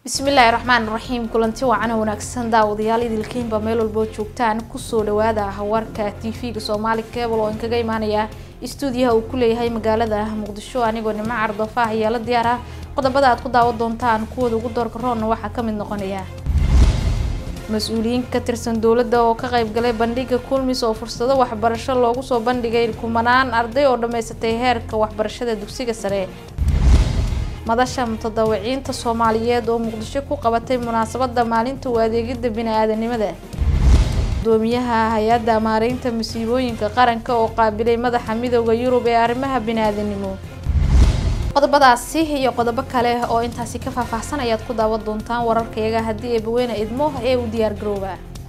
bismillaahi raxmaan raxiim kulanti wacana wanaagsan daawadayaal idilkiinba meel walboo joogtaan kusoo dhawaada warka tv-ga soomaali cable oo inkaga imaanaya istuudiyaha uu ku leeyahay magaalada muqdisho anigoo nimo cardafa ayaa la diyaar ah qodobada aad ku daawan doontaan kuwooda ugu doorka roonna waxaa kamid noqonaya mas-uuliyiin ka tirsan dowladda oo ka qaybgalay bandhiga kulmis oo fursado waxbarasho loogu soo bandhigay kumanaan arday oo dhammaysatay heerka waxbarashada dugsiga sare madasha mutadawiciinta soomaaliyeed oo muqdisho ku qabatay munaasabada maalinta u adeegida bini-aadanimada gudoomiyaha hay-adda maareynta masiibooyinka qaranka oo qaabilay madaxa midooda yurub ee arrimaha bini-aadanimo qodobadaasi iyo qodobo kale oo intaasi ka faahfaahsan ayaad ku daawan doontaan wararkayaga haddii eebaweyne idmo ee u diyaar garooba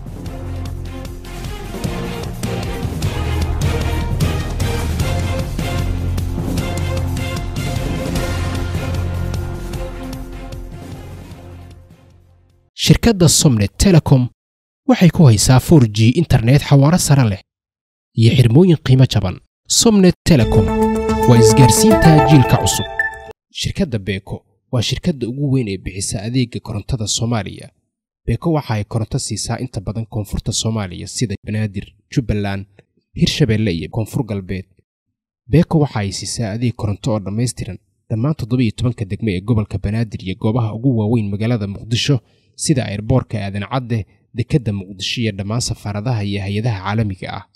shirkadda somnet telecom waxay ku haysaa for g internet xawaaro sare leh iyo xirmooyin qiimo jaban somnet telecom waa isgaarsiinta jiilka cusub shirkadda beeko waa shirkadda ugu weyn ee bixisa adeega korontada soomaaliya beeko waxa ay koronto siisaa inta badan koonfurta soomaaliya sida banaadir jubbaland hirshabeelle iyo koonfur galbeed beeko waxa ay siisaa adeeg koronto oo dhammaystiran dhammaan toddobiyo tobanka degme ee gobolka banaadir iyo goobaha ugu waaweyn magaalada muqdisho sida ayrboorka aadan cadde dekedda muqdisho iyo dhammaan safaaradaha iyo hay-adaha caalamiga ah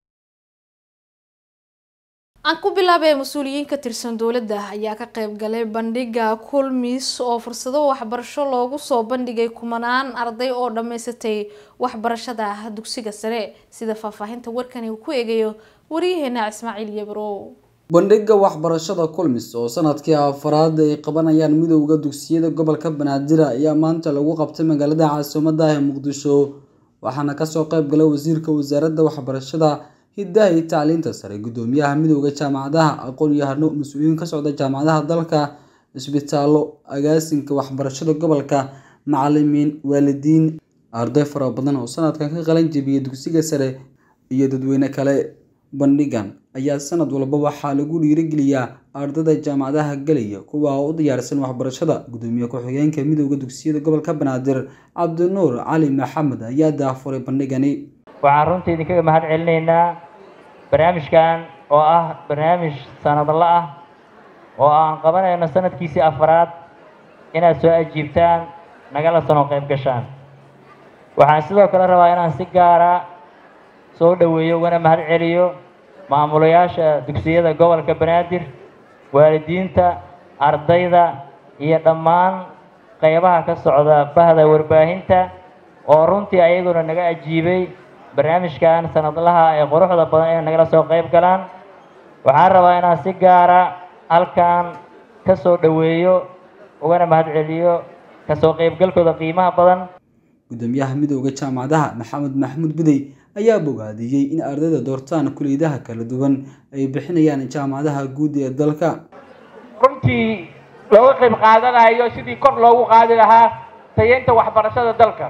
aan ku bilaabay mas-uuliyiin ka tirsan dowladda ayaa ka qayb galay bandhiga kulmis oo fursado waxbarasho loogu soo bandhigay kumanaan arday oo dhammaysatay waxbarashada dugsiga sare sida faahfaahinta warkani uu ku eegayo waryaheena ismaaciil yabrow bandhiga waxbarashada kulmis oo sanadkii afaraad ay qabanayaan midowda dugsiyada gobolka banaadir ayaa maanta lagu qabtay magaalada caasimadda ee muqdisho waxaana kasoo qayb galay wasiirka wasaaradda waxbarashada hidaha iyo tacliinta sare gudoomiyaha midowda jaamacadaha aqoon-yahano mas-uuliyiin ka socda jaamacadaha dalka cisbitaallo agaasinka waxbarashada gobolka macalimiin waalidiin arday fara badan oo sanadkan ka qalan jebiyay dugsiga sare iyo dadweyne kale bandhigan ayaa sanad walba waxaa lagu dhiirigeliyaa ardayda jaamacadaha gelaya kuwa u diyaarsan waxbarashada gudoomiye ku-xigeenka midowda dugsiyada gobolka banaadir cabdinuur cali maxamed ayaa daafuray bandhigani waxaan runtii idinkaga mahad celinaynaa barnaamijkan oo ah barnaamij sanadla ah oo aan qabanayno sanadkiisii afaraad inaad soo ajiibtaan nagala sano qayb gashaan waxaan sidoo kale rabaa inaan si gaara soo dhoweeyo ugana mahad celiyo maamulayaasha dugsiyada gobolka banaadir waalidiinta ardayda iyo dhammaan qaybaha ka socda bahda warbaahinta oo runtii ayaguna naga ajiibay barnaamijkan sanadlaha ee quruxda badan inay nagala soo qayb galaan waxaan rabaa inaan si gaara halkan ka soo dhoweeyo ugana mahad celiyo kasoo qaybgalkooda qiimaha badan gudoomiyaha midowda jaamacadaha maxamed maxamuud budey ayaa bogaadiyey in ardayda doortaan kuliyadaha kala duwan ay bixinayaan jaamacadaha guud ee dalka runtii looga qayb qaadanayo sidii kor loogu qaadi lahaa tayeynta waxbarashada dalka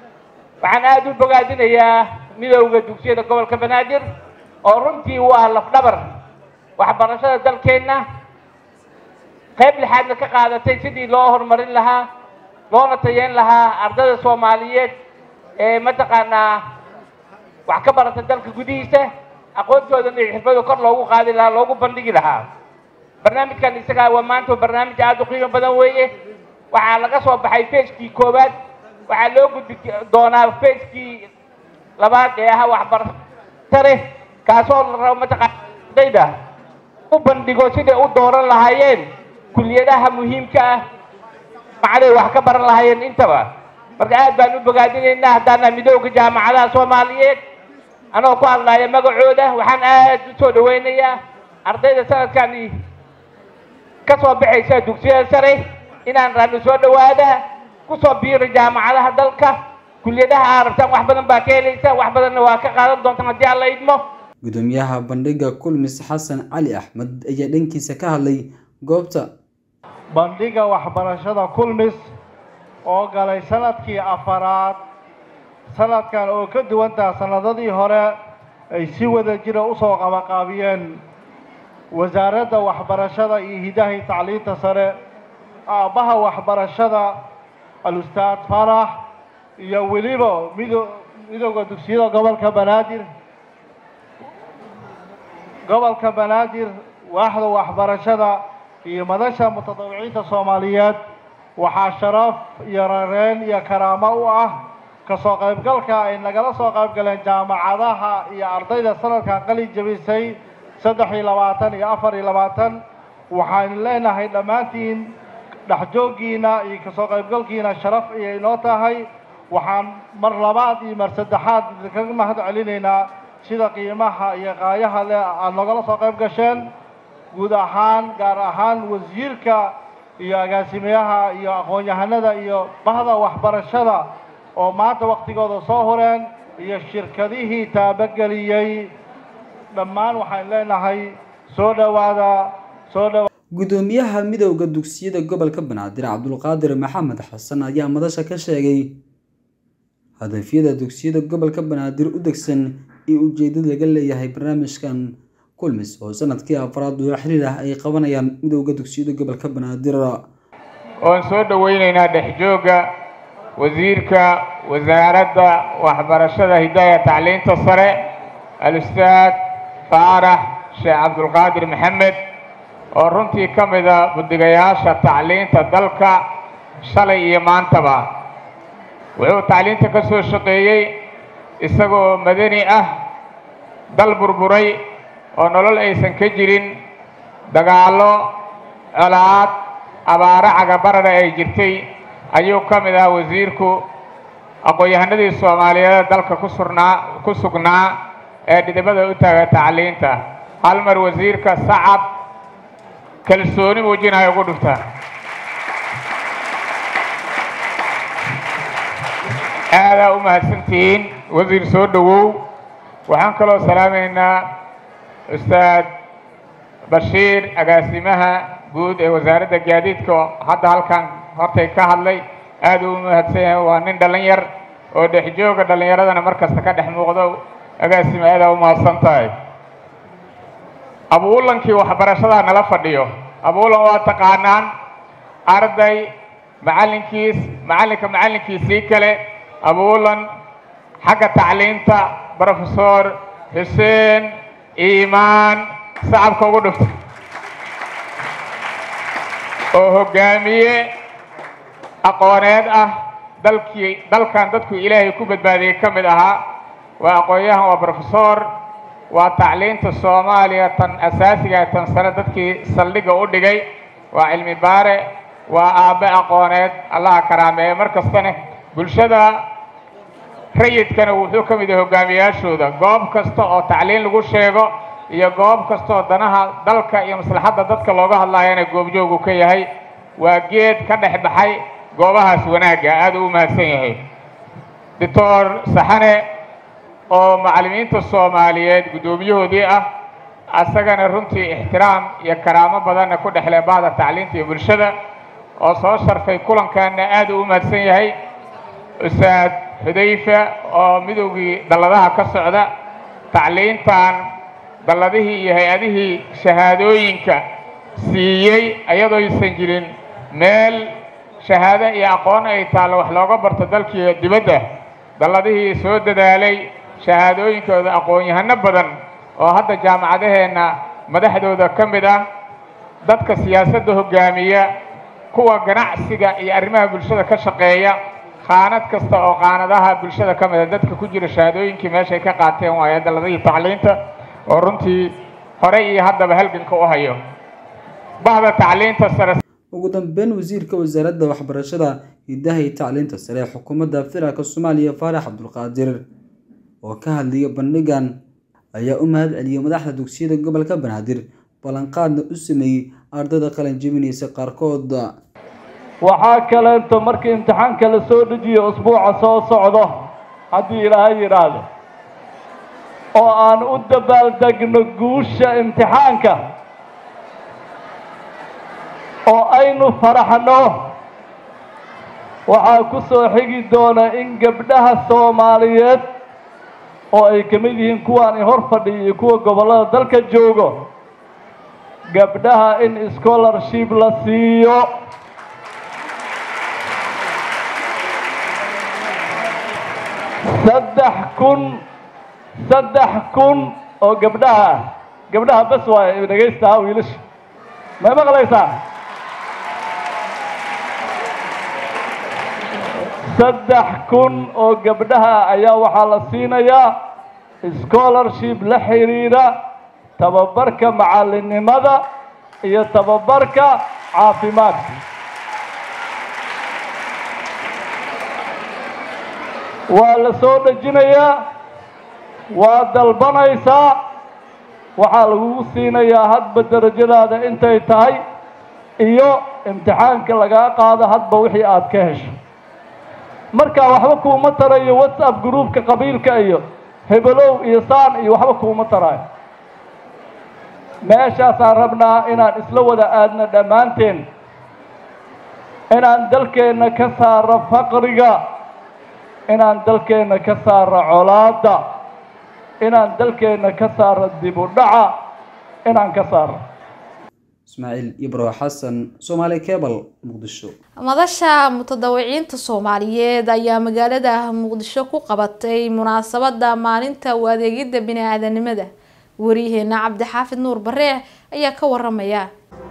waxaan aada u bogaadinayaa midowda dugsiyada gobolka banaadir oo runtii u ah lafdhabar waxbarashada dalkeenna qayb lixaadna ka qaadatay sidii loo horumarin lahaa loona tayeyn lahaa ardayda soomaaliyeed ee mataqaanaa wax ka barata dalka gudihiisa aqoontoodana iyo xirfado kor loogu qaadi lahaa loogu bandhigi lahaa barnaamijkan isagaa waa maanta barnaamij aada u qiimo badan weeye waxaa laga soo baxay fagekii koowaad waxaa loo gudbi doonaa fagekii labaad ee ahaa waxbartare kaasoo la rabo mataqaana ardayda u bandhigo siday u dooran lahaayeen kuliyadaha muhiimka ah macday wax ka baran lahaayeen intaba marka aad baan u bogaadinaynaa haddaana midowga jaamacadaha soomaaliyeed anoo ku hadlaya magacooda waxaan aad u soo dhaweynayaa ardayda sanadkani ka soo baxaysa dugsiyada sare inaan raadno soo dhawaada kusoo biiri jaamacadaha dalka kuliyadaha aa rabtaan wax badan baa ka helaysa wax badanna waa ka qaadan doontaan haddii aan la idmo gudoomiyaha bandhiga kulmis xasan cali axmed ayaa dhankiisa ka hadlay goobta bandhiga waxbarashada kulmis oo galay sanadkii afaraad sanadkan oo ka duwantaha sanadadii hore ay si wada jira usoo qabaqaabiyeen wasaaradda waxbarashada iyo hidahay tacliinta sare aabbaha waxbarashada alustaad farax iyo weliba mido midowda dugsiyada gobolka banaadir gobolka banaadir waaxda waxbarashada iyo madasha mutadawiciinta soomaaliyeed waxaa sharaf iyo rareen iyo karaamo u ah kasoo qaybgalka ay nagala soo qayb galeen jaamacadaha iyo ardayda sanadkan qalin jebisay saddex iyo labaatan iyo afar iyo labaatan waxaanu leenahay dhammaantiin dhexjooggiina iyo kasoo qaybgalkiina sharaf ayay inoo tahay waxaan mar labaad iyo mar saddexaad idinkaga mahad celinaynaa sida qiimaha iyo qaayaha leh aada nogala soo qayb gasheen guud ahaan gaar ahaan wasiirka iyo agaasimayaha iyo aqoon-yahanada iyo bahda waxbarashada oo maanta waktigooda soo hureen iyo shirkadihii taabageliyey dhammaan waxaan leenahay soo dhowaada soo dhowa gudoomiyaha midowda dugsiyada gobolka banaadir cabdulqaadir maxamed xasan ayaa madasha ka sheegay hadafyada dugsiyada gobolka banaadir u degsan iyo ujeedada laga leeyahay barnaamijkan kulmis oo sanadkii afraad oo xiriir ah ay qabanayaan midowda dugsiyada gobolka banaadir oon soo dhoweyneynaa dhexjoogga wasiirka wasaaradda waxbarashada hidaaya tacliinta sare al-ustaad faarax sheekh cabdulqaadir maxamed oo runtii ka mida budigayaasha tacliinta dalka shalay iyo maantaba wuxuu tacliinta ka soo shaqeeyey isagoo madani ah dal burburay oo nolol aysan ka jirin dagaallo colaad abaaro cagabarana ay jirtay ayuu ka mid ah wasiirku aqoon-yahanadii soomaaliyeed dalka ku surnaa ku sugnaa ee dhidibada u taaga tacliinta hal mar wasiirka sacab kalsooni muujinayo ugu dhufta aadaa u mahadsantihiin wasiir soo dhowow waxaan kaloo salaamaynaa ustaad bashiir agaasimaha guud ee wasaaradda gaadiidka oo hadda halkan hortay ka hadlay aad uu mahadsan yahay waa nin dhallin yar oo dhexjooga dhallinyaradana mar kasta ka dhex muuqdo agaasima aadaa u mahadsan tahay abuulankii waxbarashada nala fadhiyo abuulan waa taqaanaan arday macallinkiis macallinka macallinkiisii kale abuulan xagga tacliinta brofesor xuseen iimaan sacabka ugu dhufta oo hoggaamiye aqooneed ah dalkii dalkan dadku ilaahay ku badbaadiyey ka mid ahaa waa aqoon-yahan waa brofesor waa tacliinta soomaaliya tan asaasiga tan sare dadkii saldhigga u dhigay waa cilmi baare waa aabbe aqooneed allaha karaameeye mar kastane bulshada rayidkana wuxuu ka mid yahay hogaamiyaashooda goob kasta oo tacliin lagu sheego iyo goob kasta oo danaha dalka iyo maslaxadda dadka looga hadlaayana goobjoogu ka yahay waa geed ka dhex baxay goobahaas wanaagga aada u mahadsan yahay doctor saxane oo macallimiinta soomaaliyeed guddoomiyahoodii ah asagana runtii ixtiraam iyo karaamo badanna ku dhexle bahda tacliinta iyo bulshada oo soo sharfay kulankaana aada u mahadsan yahay ustaad xudayfa oo midowgii dalladaha ka socda tacliintan dalladihii iyo hay-adihii shahaadooyinka siiyey ayadooysan jirin meel shahaado iyo aqoon ay taallo wax looga barto dalkiiyo dibadda dalladihii soo dadaalay shahaadooyinkooda aqoon-yahano badan oo hadda jaamacadaheenna madaxdooda ka mid ah dadka siyaasadda hoggaamiya kuwa ganacsiga iyo arrimaha bulshada ka shaqeeya qaanad kasta oo qaanadaha bulshada ka mid a dadka ku jira shahaadooyinkii meeshay ka qaateen waaye dalladihii tacliinta oo runtii hore iyo haddaba halganka u hayo bahda tacliinta sare ugu dambeyn wasiirka wasaaradda waxbarashada hidaha iyo tacliinta sare ee xukuumadda federaalk soomaaliya faarax cabdulqaadir oo ka hadlaya bandhigan ayaa u mahad celiyey madaxda dugsiyada gobolka banaadir ballanqaadna u sameeyey ardayda qalin jebinaysa qaarkood waxaa kaleeto markii imtixaanka la soo dejiyo usbuuca soo socdo haddii ilaahay yidhaahdo oo aan u dabaaldegno guusha imtixaanka oo aynu faraxno waxaa ku soo xigi doona in gabdhaha soomaaliyeed oo ay ka mid yihiin kuwaan hor fadhiya iyo kuwa gobollada dalka joogo gabdhaha in scholarship la siiyo saddex kun saddex kun oo gabdhaha ah gabdhaha bas waay dhegaysta wiilasha may maqlaysaa saddex kun oo gabdhaha ayaa waxaa la siinayaa scholarship la xiriira tababarka macallinnimada iyo tababarka caafimaadka waa la soo dhejinayaa waa dalbanaysaa waxaa lagugu siinayaa hadba derajadaada intay tahay iyo imtixaanka lagaa qaado hadba wixii aad ka hesho marka waxba kuuma tarayo whatsapp groupka qabiilka iyo hebelow iyo saan iyo waxba kuuma taraayo meeshaasaan rabnaa inaan isla wada aadno dhammaanteen inaan dalkeenna ka saaro faqriga inaan dalkeenna ka saaro colaadda inaan dalkeenna ka saaro dib u dhaca inaan ka saaro ismaaciil ibro xasan soomaali cebal muqdisho madasha mutadawiciinta soomaaliyeed ayaa magaalada muqdisho ku qabatay munaasabada maalinta u adeegidda bini-aadanimada waryaheena cabdixaafid nuur bareex ayaa ka waramaya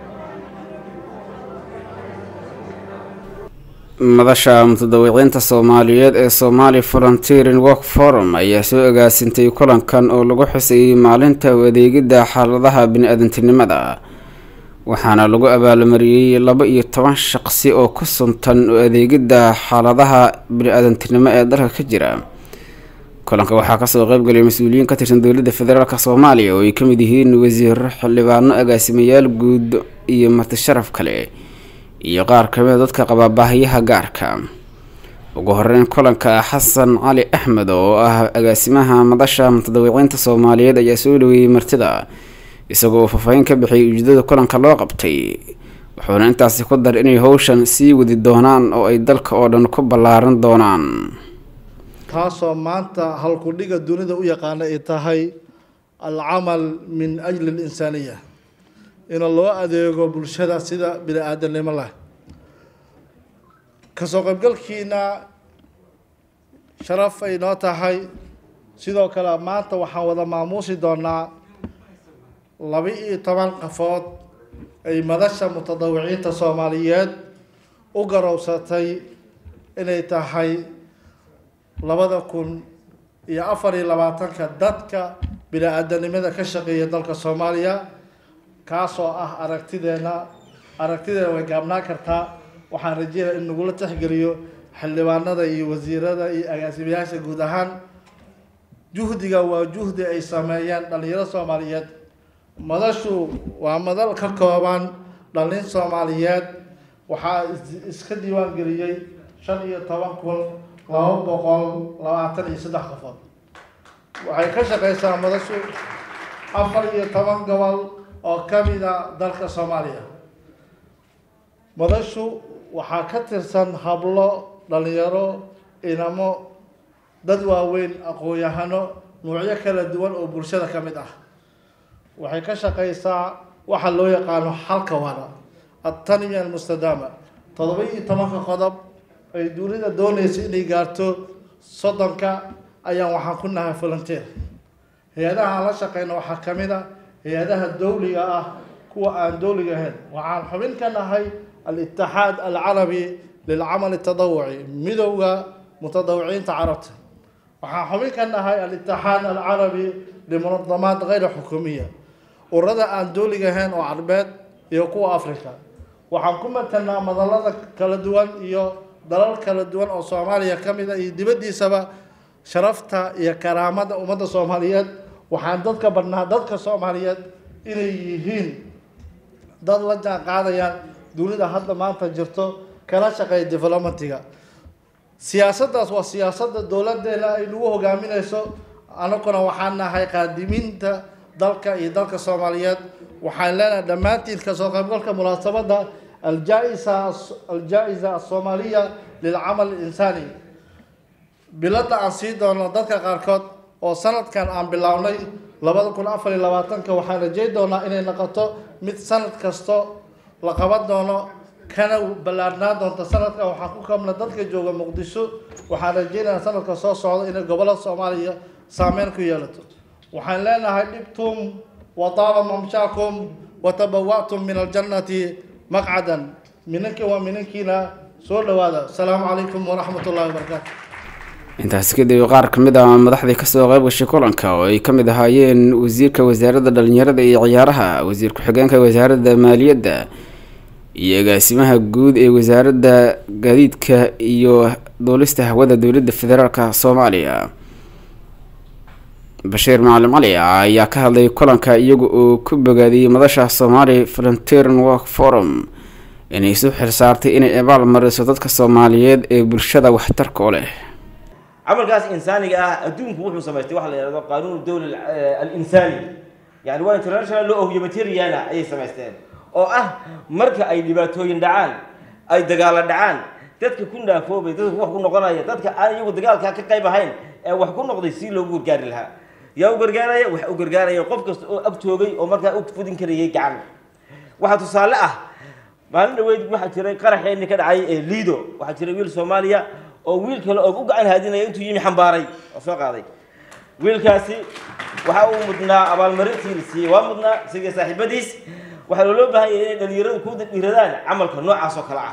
madasha mutadawiciinta soomaaliyeed ee somali volunteering work forum ayaa soo agaasintay kulankan oo lagu xusayay maalinta u adeegidda xaaladaha bini-aadantinimada waxaana lagu abaalmariyey laba iyo toban shaqsi oo ku suntan u adeegidda xaaladaha bini-aadantinimo ee dalka ka jira kulanka waxaa kasoo qeybgalay mas-uuliyiin ka tirsan dowladda federaalk soomaaliya oo ay ka mid yihiin wasiiro xildhibaano agaasimayaal guud iyo marti sharaf kale iyo qaar kamida dadka qaba baahiyaha gaarka ugu horeyn kulanka xasan cali axmed oo ah agaasimaha madasha mutadawiciinta soomaaliyeed ayaa soo dhaweeyey martida isagoo uu faahfaahin ka bixiyay ujeedada kulanka loo qabtay wuxuuna intaasi ku dar inay howshan sii wadi doonaan oo ay dalka oo dhan ku ballaaran doonaan taasoo maanta halkudhiga dunida u yaqaana ay tahay alcamal min ajli alinsaaniya in loo adeego bulshada sida bini aadanimo leh kasoo qaybgalkiina sharaf ay noo tahay sidoo kale maanta waxaan wada maamuusi doonaa laba iyo toban qafood ay madasha mutadawiciinta soomaaliyeed u garowsatay inay tahay labada kun iyo afar iyo labaatanka dadka bini-aadanimada ka shaqeeya dalka soomaaliya kaasoo ah aragtideena aragtideena way gaabnaan kartaa waxaan rajeynaya in nagula tixgeliyo xildhibaanada iyo wasiirada iyo agaasimayaasha guud ahaan juhdiga waa juhdi ay sameeyeen dhalinyaro soomaaliyeed madashu waa madal ka kooban dhalin soomaaliyeed waxaa iska diiwaan geliyey shan iyo toban kun laba boqol labaatan iyo saddex qofood waxay ka shaqeysaa madashu afar iyo toban gobol oo kamida dalka soomaaliya madashu waxaa ka tirsan hablo dhalinyaro inamo dad waaweyn aqoon-yahano nuucyo kala duwan oo bulshada ka mid ah waxay ka shaqeysaa waxa loo yaqaano xalka wara attanmiya almustadaama toddoba iyo tobanka qodob ay dunida doonaysa inay gaarto soddonka ayaan waxaan ku nahay volunteer hay-adaha aan la shaqeyno waxaa ka mid a hay-adaha dowliga ah kuwa aan dowliga ahayn waxaan xubin ka nahay al-itixaad alcarabi lilcamal atadawuci midowda mutadawiciinta carabta waxaan xubin ka nahay al-itixaad alcarabi limunadamaat kayra xukuumiya ururada aan dowliga ahayn oo carbeed iyo kuwa africa waxaan ku matalnaa madalada kala duwan iyo dalal kala duwan oo soomaaliya ka mid a iyo dibaddiisaba sharafta iyo karaamada ummadda soomaaliyeed waxaan dadka badnaa dadka soomaaliyeed inay yihiin dad la jaan qaadayaan dunida hadda maanta jirto kala shaqeeya developmentiga siyaasaddaas waa siyaasadda dowladeena ay nagu hogaaminayso anaguna waxaan nahay qaadimiinta dalka iyo dalka soomaaliyeed waxaan leenahay dhammaantiin kasoo qaybgalka munaasabadda aljaa-isa aljaa-isa asoomaaliya lilcamal insaani biladda aan sii doono dadka qaarkood oo sanadkan aan bilownay labada kun afar iyo labaatanka waxaan rajeyn doonaa inay noqoto mid sanad kasto la qaban doono kana ballaarnaan doonta sanadka waxaa ku kamna dadka jooga muqdisho waxaan rajeynayaa sanadka soo socda inay gobolada soomaaliya saameyn ku yeelato waxaan leenahay dhibtum wadaaba mamshaakum watabawa'tum min aljannati maqcadan minanki waa minankiina soo dhawaada asalaamu calaykum waraxmat ullahi wabarakaatu intaasi kadib qaar ka mid ah madaxdii kasoo qayb gashay kulanka oo ay ka mid ahaayeen wasiirka wasaaradda dhalinyarada iyo ciyaaraha wasiir ku-xigeenka wasaaradda maaliyadda iyo agaasimaha guud ee wasaaradda gaadiidka iyo duulista hawada dowladda federaalk soomaaliya bashiir macalin cali ayaa ka hadlay kulanka iyaga oo ku bogaadiyey madasha somali volunteering work forum inay isu xilsaartay inay abaal mariso dadka soomaaliyeed ee bulshada waxtarka u leh camalkaas insaaniga ah adduunku wuxuu samaystay waxa la yidhahdo qaanuun dawla al-insaani yani waa international law of humanitariana ayay samaysteen oo ah marka ay dhibaatooyin dhacaan ay dagaalo dhacaan dadka ku naafoobay dadka wax ku noqonaya dadka aan iyagu dagaalkaa ka qayb ahayn ee wax ku noqday si loogu gargaari lahaa yaa u gargaaraya wax u gargaaraya qof kasta oo ag joogay oo markaa u fudin karayay gacan waxaa tusaale ah maalin dhaweyd waxaa jiray qaraxeenni ka dhacay ee liido waxaa jiray wiil soomaaliya oo wiil kale oo u gacan haadinaya intuu yimi xambaaray oo soo qaaday wiilkaasi waxa uu mudnaa abaalmarintii la siiyey waa mudnaa isaga saaxiibadiis waxaa looloo baahan yahay inay dhalinyaradu ku dhiiradaan camalka noocaas oo kale ah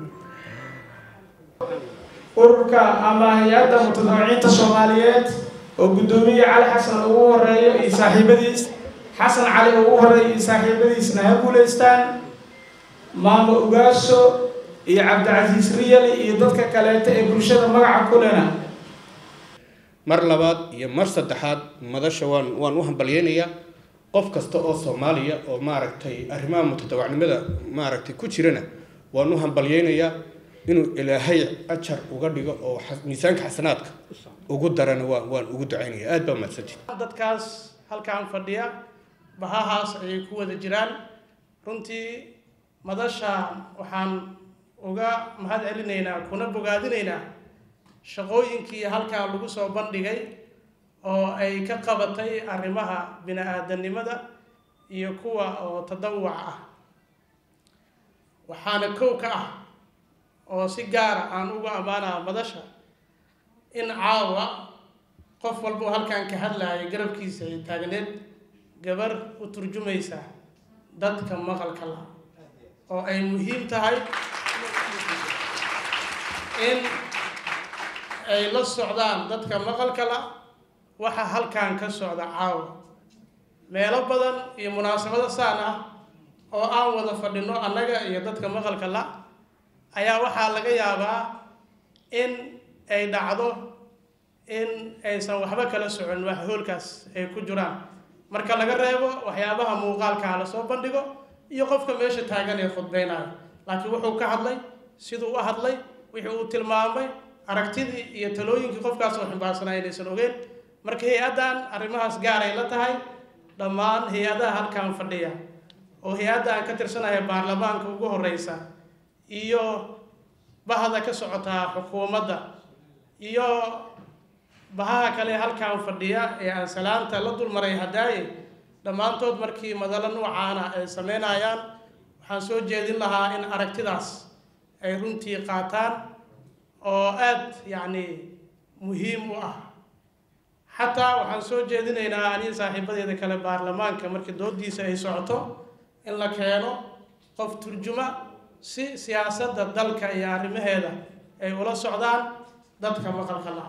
ururka ama hay-adda mutadawiciinta soomaaliyeed oo guddoomiye cali xasan ugu horeeyo iyo saaxiibadiis xasan cali ugu horeeyo iyo saaxiibadiisna ha guulaystaan maamo ugaaso iyo cabdicasiis riyali iyo dadka kaleeta ee bulshada magaca kulena mar labaad iyo mar saddexaad madasha waan waan u hambalyeynayaa qof kasta oo soomaaliya oo maaragtay arrimaha mutadawacnimada maaragtay ku jirana waan u hambalyeynayaa inuu ilaahay ajar uga dhigo oo miisaanka xasanaadka ugu darana waa waan ugu ducaynaya aad baa mahadsantihi dadkaas halkaan fadhiya bahahaas ayay ku wada jiraan runtii madasha waxaan uga mahad celinaynaa kuna bogaadinaynaa shaqooyinkii halkaa lagu soo bandhigay oo ay ka qabatay arrimaha bini-aadanimada iyo kuwa oo tadawuc ah waxaana kow ka ah oo si gaara aan uga ammaanaa madasha in caawa qof walbao halkan ka hadlaaya garabkiisa ay taagneed gabar u turjumaysa dadka maqalka la oo ay muhiim tahay in ay la socdaan dadka maqalka la waxa halkan ka socda caawa meelo badan iyo munaasabado saan ah oo aan wada fadhino annaga iyo dadka maqalka la ayaa waxaa laga yaabaa in ay dhacdo in aysan waxba kala socon wax hoolkaas ay ku jiraan marka laga reebo waxyaabaha muuqaalkaa lasoo bandhigo iyo qofka meesha taagan ee khudbeynayo laakiin wuxuu ka hadlay siduu u hadlay wixii uu tilmaamay aragtidii iyo talooyinkii qofkaas oo ximbaarsanaa inaysan ogeen marka hay-addan arrimahaas gaaray la tahay dhammaan hay-adaha halkan fadhiya oo hay-adda aan ka tirsanaya baarlamaanka ugu horeysa iyo bahda ka socotaa xukuumadda iyo bahaha kale halkan fadhiya ee aan salaanta la dulmaray hadaaye dhammaantood markii madalo noocaana ay sameynayaan waxaan soo jeedin lahaa in aragtidaas ay runtii qaataan oo aada yacni muhiim u ah xataa waxaan soo jeedinaynaa aniga saaxiibadeeda kale baarlamaanka markii doodiisa ay socoto in la keeno qof turjuma si siyaasadda dalka iyo arrimaheeda ay ula socdaan dadka maqalka laha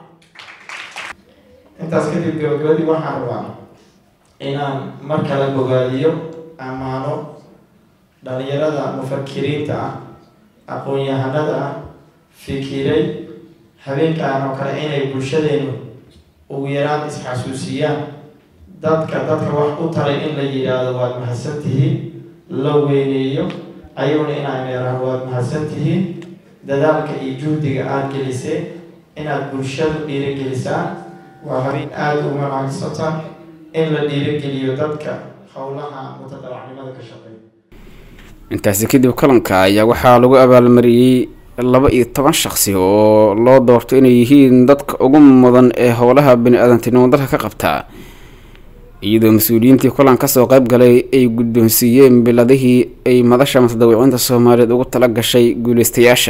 intaas kadib gabagabadii waxaan rabaa inaan mar kale bogaadiyo ammaano dhalinyarada mufakiriinta ah aqoon-yahanada ah fikiray habeenkaan oo kale inay bulshadeenu ugu yaraan isxasuusiyaan dadka dadka wax u taray in la yidhaahdo waad mahadsan tihiin la weyneeyo ayaguna inaan meeraan waad mahadsan tihiin dadaalka iyo juhdiga aada geliseen inaad bulshadu dhiirigelisaan waa habeen aada u wanaagsata in la dhiirigeliyo dadka howlaha mutadawacnimada ka shaqeeya intaasi kadib kulanka ayaa waxaa lagu abaalmariyey laba iyo toban shaqsi oo loo doorto inay yihiin dadka ugu mudan ee howlaha bani-aadantinimo dalka ka qabta iyadoo mas-uuliyiintii kulan kasoo qayb galay ay guddoonsiiyeen biladihii ay madasha mutadawiciinta soomaaliyeed ugu tala gashay guuleystayaasha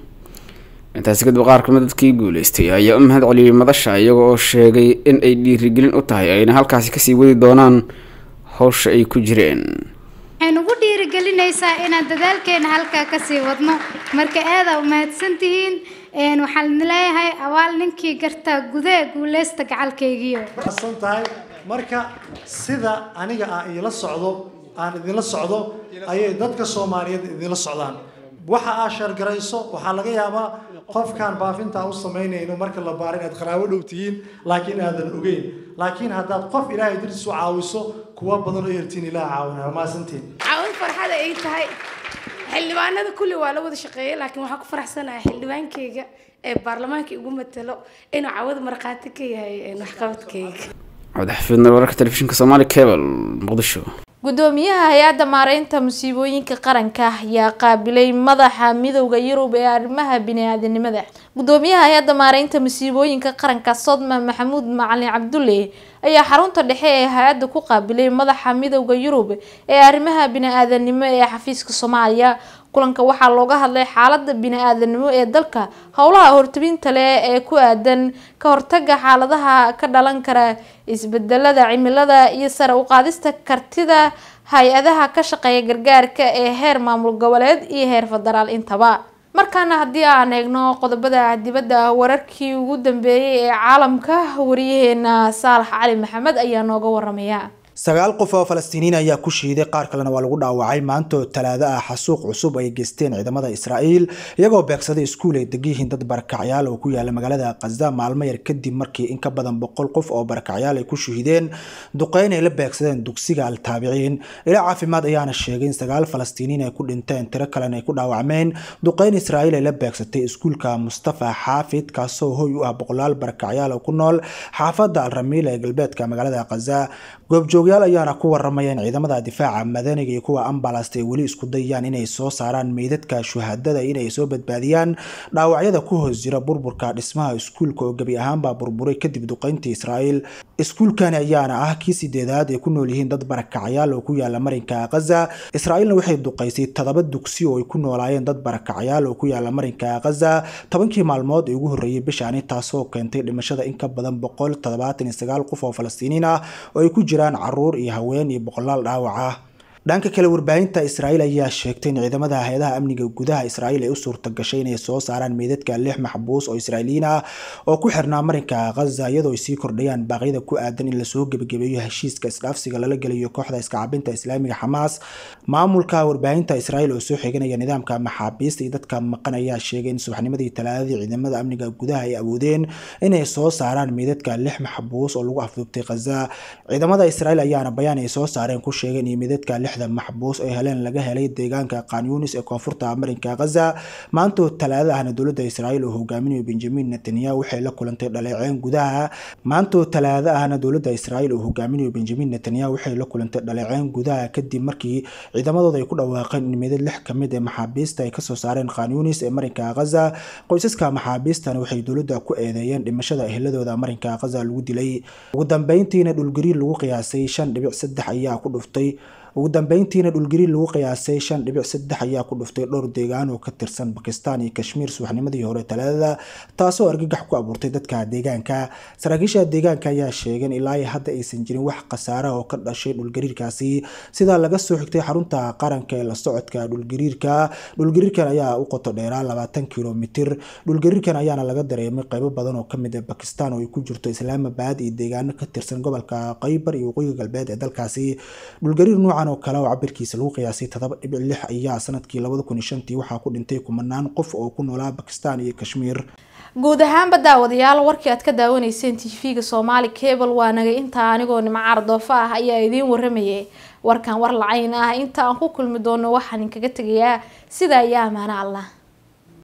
intaasi kadib qaar kamid dadkii guuleystay ayaa u mahad celiyey madasha iyaga oo sheegay in ay dhiirigelin u tahay ayna halkaasi kasii wadi doonaan howsha ay ku jireen waxay nagu dhiirigelinaysaa inaan dadaalkeena halkaa kasii wadno marka aadaa umahadsantihiin waxaan leeyahay abaal ninkii gartaa gudee guuleysta gacalkaygiyo san tahay marka sida aniga aan idinla socdo aan idinla socdo ayay dadka soomaaliyeed idinla socdaan waxa aad sheergarayso waxaa laga yaabaa qofkaan baafintaa u samaynayno marka la baaro inaad qaraabo dhow tihiin laakiin aadan ogeyn laakiin haddaad qof ilaahay dartiis u caawiso kuwa badan oo yartiin ilaah caawinaya maasantiin caawin farxada ay tahay xildhibaanada kulli waa la wada shaqeeyay laakiin waxaa ku faraxsanahay xildhibaankayga ee baarlamaanka igu matalo inuu cawada markhaati ka yahay waxqabadkayga cabdixafiidna wararka telefishinka soomaali cable muqdisho gudoomiyaha hay-adda maareynta musiibooyinka qaranka ayaa qaabilay madaxa midowda yurub ee arrimaha bini-aadanimada gudoomiyaha hay-adda maareynta musiibooyinka qaranka sodma maxamuud macalin cabdulle ayaa xarunta dhexe ee hay-adda ku qaabilay madaxa midowda yurub ee arrimaha bini-aadanimo ee xafiiska soomaaliya kulanka waxaa looga hadlay xaalada bini-aadanimo ee dalka howlaha hortabinta leh ee ku aadan ka hortaga xaaladaha ka dhalan kara isbedelada cimilada iyo sare u qaadista kartida hay-adaha ka shaqeeya gargaarka ee heer maamul goboleed iyo heer federaal intaba markaana haddii aan eegno qodobada dibadda wararkii ugu dambeeyay ee caalamka wariyaheena saalax cali maxamed ayaa nooga waramaya sagaal qof oo falastiiniin ayaa ku shiiday qaar kalena waa lagu dhaawacay maanta oo talaado ah xasuuq cusub ay geysteen ciidamada israa'iil iyagoo beegsaday iskuul ay degan dad barakacyaal oo ku yaala magaalada khaza maalmo yar kadib markii in ka badan boqol qof oo barakacyaal ay ku shuhideen duqeyn ay la beegsadeen dugsiga altaabiciin ilaa caafimaad ayaana sheegay in sagaal falastiiniin ay ku dhinteen tiro kalena ay ku dhaawacmeen duqeyn israa'iil ay la beegsatay iskuulka mustafa xaafid kaasoo hoy u ah boqolaal barakacyaal oo ku nool xaafadda alramiil ee galbeedka magaalada khaza goobjoogyaal ayaana ku waramaya in ciidamada difaaca madaniga iyo kuwa ambalast ay weli isku dayayaan inay soo saaraan meydadka shuhadada inay soo badbaadiyaan dhaawacyada ku hoos jira burburka dhismaha iskuulka oo gebi ahaanbaa burburay kadib duqeyntii israa'iil iskuulkani ayaana ah kii sideedaad ay ku nool yihiin dad barakacyaal oo ku yaala marinka khaza israa'iilna waxay duqaysay toddoba dugsi oo ay ku noolaayeen dad barakacyaal oo ku yaala marinka khaza tobankii maalmood ee ugu horreeyay bishaani taasoo keentay dhimashada in ka badan boqol toddobaatan iyo sagaal qof oo falastiiniin ah oo ay ku jiraan caruur iyo haween iyo boqolaal dhaawac ah dhanka kale warbaahinta israa'iil ayaa sheegtay in ciidamada hay-adaha amniga gudaha israa'iil ay u suurta gashay inay soo saaraan meydadka lix maxbuus oo israa'iiliyiin ah oo ku xirnaa marinka khaza iyadoo ay sii kordhayaan baaqyada ku aadan in lasoo gebagabeeyo heshiiska isdhaafsiga lala geliyo kooxda iskacabinta islaamiga xamaas maamulka warbaahinta israa'iil oo soo xiganaya nidaamka maxaabiista iyo dadka maqan ayaa sheegay in subaxnimadii talaadadii ciidamada amniga gudaha ay awoodeen inay soo saaraan meydadka lix maxbuus oo lagu afduubtay khaza ciidamada israa'iil ayaana bayaan ay soo saareen ku sheegeen iyo meydadka lixda maxbuus oo heleen laga helay deegaanka kanyunis ee koonfurta marinka khaza maantoo talaada ahna dowladda israa'iil oo hogaaminayo benjamin netanyahu waxay la kulantay dhaleeceyn gudaha maantoo talaada ahna dowladda israa'iil oo hogaaminayo benjamin netanyahu waxay la kulantay dhaleeceyn gudaha kadib markii ciidamadooda ay ku dhawaaqeen in meydad lix ka mid ee maxaabiista ay kasoo saareen kanyunis ee marinka khaza qoysaska maxaabiistana waxay dowladda ku eedeeyeen dhimashada ehladooda marinka khaza lagu dilay ugu dambeyntiina dhulgariir lagu qiyaasay shan dhibic saddex ayaa ku dhuftay ugu dambeyntiina dhulgariir lagu qiyaasay shan dhibic saddex ayaa ku dhuftay dhowr deegaan oo ka tirsan bakistan iyo kashmiir subaxnimadii hore talaadada taasoo argagax ku abuurtay dadka deegaanka saraakiisha deegaanka ayaa sheegeen ilaa hadda aysan jirin wax khasaara oo ka dhashay dhulgariirkaasi sidaa laga soo xigtay xarunta qaranka ee la socodka dhulgariirka dhulgariirkan ayaa u qoto dheeraa labaatan kilomitir dhulgariirkan ayaana laga dareemay qaybo badan oo kamid ah bakistan oo ay ku jirto islaamabad iyo deegaano ka tirsan gobolka qaybar iyo waqooyiga galbeed ee dalkaasi dhulgariir nuucan oo kale oo cabirkiisa lagu qiyaasay todoba dhibic lix ayaa sanadkii labada kun iyo shantii waxaa ku dhintay kumanaan qof oo ku noolaa bakistan iyo kashmiir guud ahaanba daawadayaal warkii aad ka daawanayseen tv-ga soomaali cable waa naga intaa anigoo nimcaar doofa ah ayaa idiin waramayay warkan war lacayn ah inta aan ku kulmi doono waxaan inkaga tegayaa sida ayaa amaano allah